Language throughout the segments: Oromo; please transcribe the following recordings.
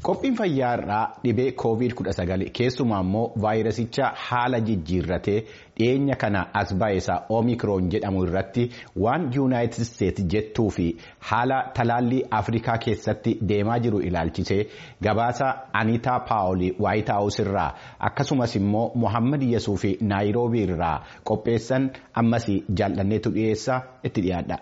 Qophiin fayyaa irraa dhibee COVID-19 keessumaa immoo vaayirasicha haala jijjiirratee dhiyeenya kana as ba'eessa Omikron jedhamu irratti waan Yuunaayitid Isteetsi jettuu fi haala talaallii Afrikaa keessatti deemaa jiru ilaalchisee gabaasa Aniitaa Paawulii Waayit Haawus irraa akkasumas immoo Mohaammed Yesuuf fi Naayiroobii irraa qopheessan ammas jaallanneetu dhiyeessa itti dhiyaadha.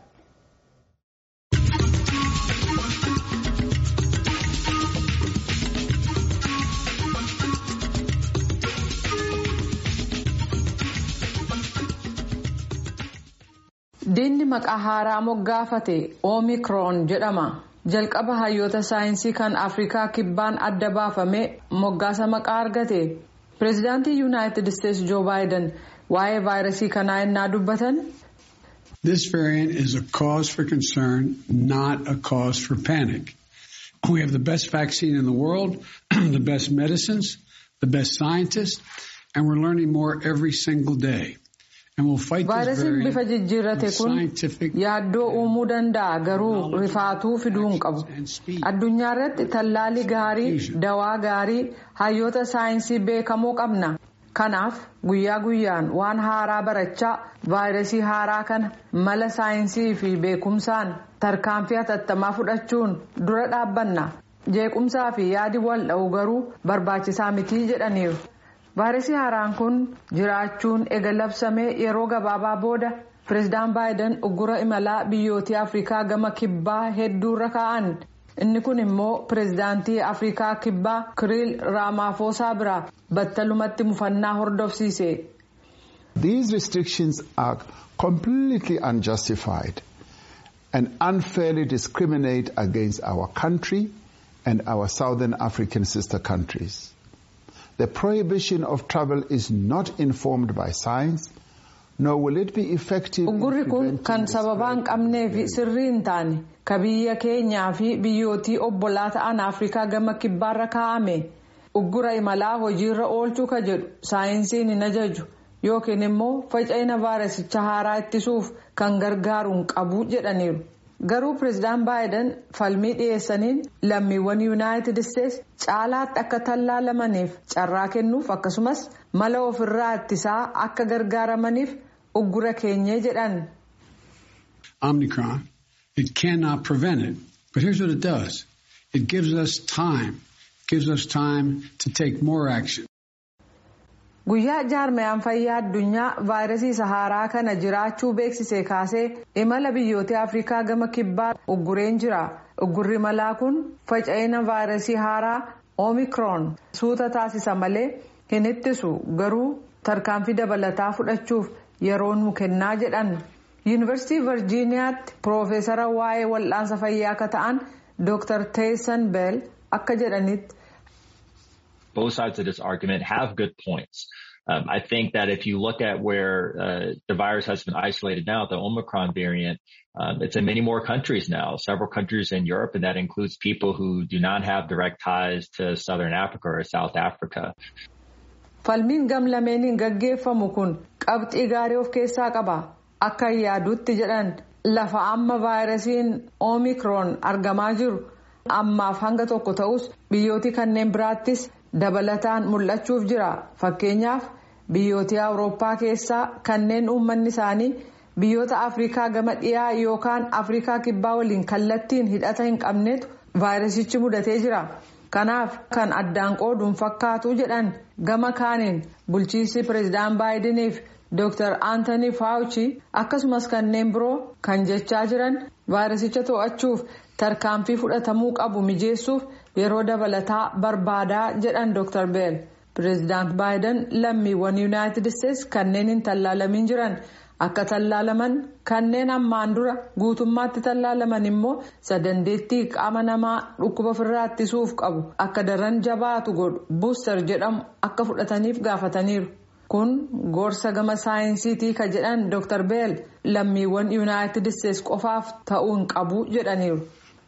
Diinni maqaa haaraa moggaafate Omikron jedhama. Jalqaba hayyoota saayinsii kan Afrikaa kibbaan adda baafame moggaasa maqaa argate. Pireezidaantii Yuunaayitid Isteetsi Joo Baayiden waa'ee vaayirasii kanaa innaa dubbatan. This variant is a cause for concern, not a cause for panic. We have the best vaccine in the world, the best medicines, the best scientists, and we're learning more every single day. vaayirasiin bifa jijjiirrate kun yaaddoo uumuu danda'a garuu rifaatuu fiduu hin qabu addunyaa irratti tallaalii gaarii dawaa gaarii hayyoota saayinsii beekamoo qabna kanaaf guyyaa guyyaan waan haaraa barachaa vaayirasii haaraa kana mala saayinsii fi beekumsaan tarkaanfii hatattamaa fudhachuun dura dhaabbanna jeequmsaa fi yaadi wal dha'u garuu barbaachisaa mitii jedhaniiru. vaayirasii haaraan kun jiraachuun ega labsamee yeroo gabaabaa booda pireezidaan baayiden uggura imalaa biyyootii afrikaa gama kibbaa hedduurra kaa'an inni kun immoo pireezidaantii afrikaa kibbaa kiriil raamaafosaa biraa battalumatti mufannaa hordofsiise. These restrictions are completely unjustified and unfairly discriminate against our country and our southern African sister countries. The prohibition of travel is not informed by science, nor will it be effective. Uggurri kun kan sababaa hin qabnee fi sirrii hin taane ka biyya keenyaa fi biyyootii obbolaa ta'an Afrikaa gama kibbaarra kaa'ame. Uggura imalaa hojiirra oolchuu ka jedhu saayinsiin hin ajaju yookiin immoo faca'ina vaayirasicha haaraa ittisuuf kan gargaaru hin qabu jedhaniiru. garuu pireezidaan baayiden falmii dhiyeessaniin lammiiwwan yuunaayitid isteetsi caalaatti akka tallaalamaniif carraa kennuuf akkasumas mala ofirraa ittisaa akka gargaaramaniif uggura keenyee jedhan. Omicron, it cannot prevent it, but here's what it does. It gives us time, gives us time to take more action. Guyyaa jaarmayaan fayyaa addunyaa vaayirasii haaraa kana jiraachuu beeksisee kaasee imala biyyoota Afrikaa gama kibbaa uggureen jira. Uggurri imalaa kun faca'ina vaayirasii haaraa Omikron suuta taasisa malee hin ittisu garuu tarkaanfii dabalataa fudhachuuf yeroo nu kennaa jedhan. Yuunivarsiitii Virjiiniyaatti Piroofeesara waa'ee wal'aansa fayyaa akka ta'an Dr. Teessan Beel akka jedhanitti. both sides of this argument have good points. Um, I think that if you look at where uh, the virus has been isolated now, the Omicron variant, um, it's in many more countries now, several countries in Europe, and that includes people who do not have direct ties to Southern Africa or South Africa. Falmiin gam lameeniin gaggeeffamu kun qabxii gaarii of keessaa qaba. Akka yaadutti jedhan lafa amma vaayirasiin Omicron argamaa jiru ammaaf hanga tokko ta'us biyyooti kanneen biraattis dabalataan mul'achuuf jira fakkeenyaaf biyyoota awurooppaa keessaa kanneen uummanni isaanii biyyoota afrikaa gama dhiyaa yookaan afrikaa kibbaa waliin kallattiin hidhata hin qabnetu vaayirasichi mudatee jira kanaaf kan addaan qooduun fakkaatu jedhan gama kaaniin bulchiinsi pireezidaan baayidiniif dr aantanii faawuchi akkasumas kanneen biroo kan jechaa jiran vaayirasicha to'achuuf tarkaanfii fudhatamuu qabu mijeessuuf yeroo dabalataa barbaadaa jedhan dr beel pireezidaant baayiden lammiiwwan yuunaayitid isteetsi kanneen hin tallaalamin jiran akka tallaalaman kanneen ammaan dura guutummaatti tallaalaman immoo sadandeettii qaama namaa dhukkuba ofirraa ittisuuf qabu akka daran jabaatu godhu buustar jedhamu akka fudhataniif gaafataniiru. kun gorsa gama saayinsiitii ka jedhan dr beel lammiiwwan yuunaayitid isteetsi qofaaf ta'uu hin qabu jedhaniiru.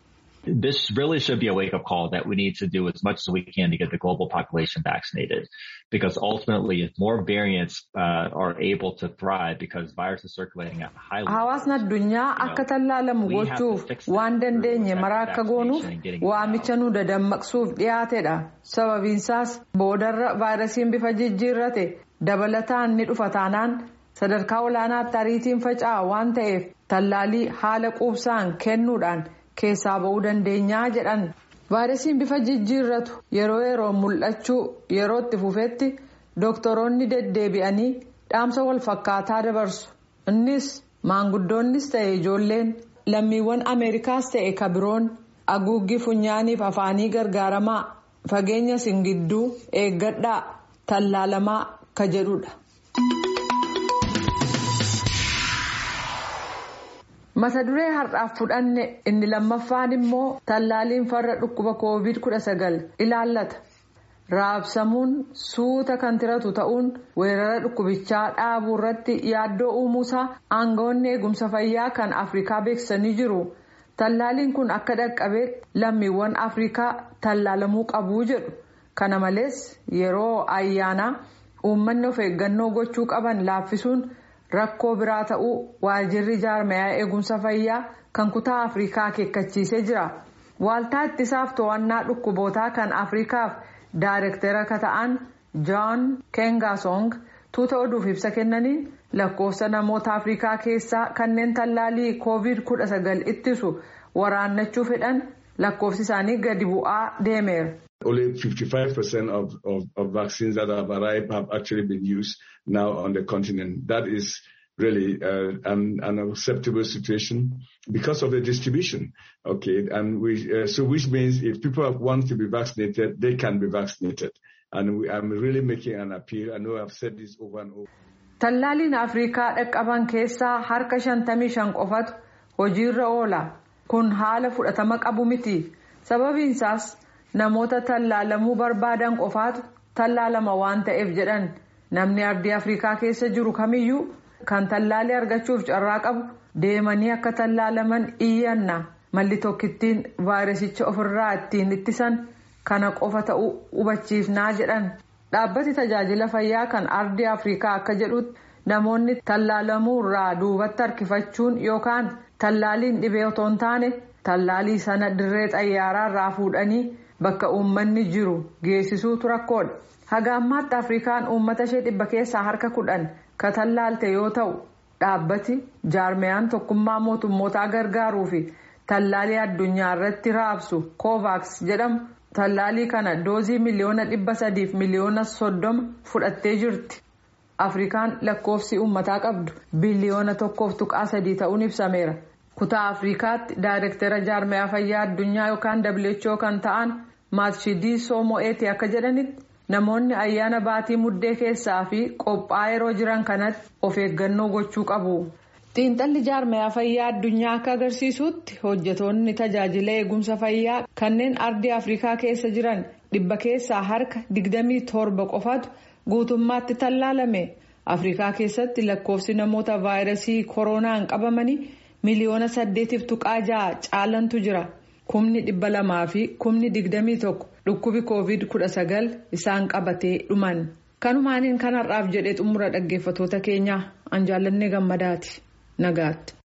This really should be a wake up call that we need to do as much as we can to get the global population vaccinated. Because ultimately, if more variants uh, are able to thrive because virus is circulating at high levels. Hawaasni addunyaa akka tallaalamu gochuuf waan dandeenye mara akka goonuuf waamicha nu dadammaqsuuf dhiyaatedha. Sababiinsaas boodarra vaayirasiin bifa jijjiirrate dabalataan ni dhufa taanaan sadarkaa olaanaatti ariitiin faca'a waan ta'eef tallaalii haala quubsaan kennuudhaan keessaa ba'uu dandeenyaa jedhan. vaayirasiin bifa jijjiirratu yeroo yeroo mul'achuu yeroo itti fufetti dooktoroonni deddeebi'anii dhaamsa wal fakkaataa dabarsu innis maanguddoonnis ta'e ijoolleen lammiiwwan ameerikaas ta'e kabiroon haguuggii funyaaniif afaanii gargaaramaa fageenya singidduu eeggadhaa tallaalamaa ka jedhudha. mata duree har'aaf fudhanne inni lammaffaan immoo tallaaliin farra dhukkuba koovid 19 ilaallata raabsamuun suuta kan tiratu ta'uun weerara dhukkubichaa dhaabuu irratti yaaddoo uumuusaa aangawoonni eegumsa fayyaa kan afrikaa beeksisanii jiru tallaaliin kun akka dhaqqabee lammiiwwan afrikaa tallaalamuu qabuu jedhu kana malees yeroo ayyaanaa uummanni of eeggannoo gochuu qaban laaffisuun. rakkoo biraa ta'uu waajirri jaarmayaa eegumsa fayyaa kan kutaa afrikaa akeekkachiisee jira waaltaa ittisaaf to'annaa dhukkubootaa kan afrikaaf daayirektera ka ta'an joon kengasong tuuta oduuf ibsa kennaniin lakkoofsa namoota afrikaa keessaa kanneen tallaalii koovid 19 ittisu waraannachuu fedhan lakkoofsi isaanii gadi bu'aa deemeera. Only 55% of, of, of vaccines that have arrived have actually been used now on the continent. That is really uh, an, an unacceptable situation because of the distribution. Okay, and we uh, so which means if people want to be vaccinated, they can be vaccinated. And we, I'm really making an appeal. I know I've said this over and over. Tallaaliin Afrikaa dhaqqaban keessaa harka 55 qofatu hojiirra oola. Kun haala fudhatama qabu miti. Sababiinsaas namoota tallaalamuu barbaadan qofaatu tallaalama waan ta'eef jedhan namni ardii afrikaa keessa jiru kamiyyuu kan tallaalii argachuuf carraa qabu deemanii akka tallaalaman iyyanna malli tokkittiin vaayirasicha ofirraa ittiin ittisan kana qofa ta'uu hubachiifnaa jedhan dhaabbati tajaajila fayyaa kan ardii afrikaa akka jedhutti namoonni tallaalamuu irraa duubatti harkifachuun yookaan tallaaliin dhibee otoo hin taane tallaalii sana dirree xayyaaraa irraa fuudhanii. bakka uummanni jiru geessisuutu rakkoodha haga ammaatti afrikaan uummata ishee dhibba keessaa harka kudhan ka tallaalte yoo ta'u dhaabbati jaarmiyaan tokkummaa mootummootaa gargaaruu fi tallaalii addunyaa irratti raabsu kovaaks jedhamu tallaalii kana doozii miliyoona dhibba sadiif miliyoona soddoma fudhattee jirti afrikaan lakkoofsi uummataa qabdu biliyoona tokkoof tuqaa sadii ta'uun ibsameera. kutaa afrikaatti daayirektera jaarmiyaa fayyaa addunyaa yookaan who kan ta'an maatshidii soomo'eeti akka jedhanitti namoonni ayyaana baatii muddee keessaa fi qophaa yeroo jiran kanatti of eeggannoo gochuu qabu. xiinxalli jaarmiyaa fayyaa addunyaa akka agarsiisutti hojjetoonni tajaajila eegumsa fayyaa kanneen ardii afrikaa keessa jiran dhibba keessaa harka 27 qofatu guutummaatti tallaalame afrikaa keessatti lakkoofsi namoota vaayirasii koronaan qabamanii. miliyoona saddeetiif tuqaa ja'a caalantu jira kumni dhibba lamaa fi kumni digdamii tokko dhukkubi koovid kudha sagal isaan qabatee dhuman kanumaaniin kanarraaf jedhee xumura dhaggeeffatoota keenyaa an jaallannee gammadaati nagaatti.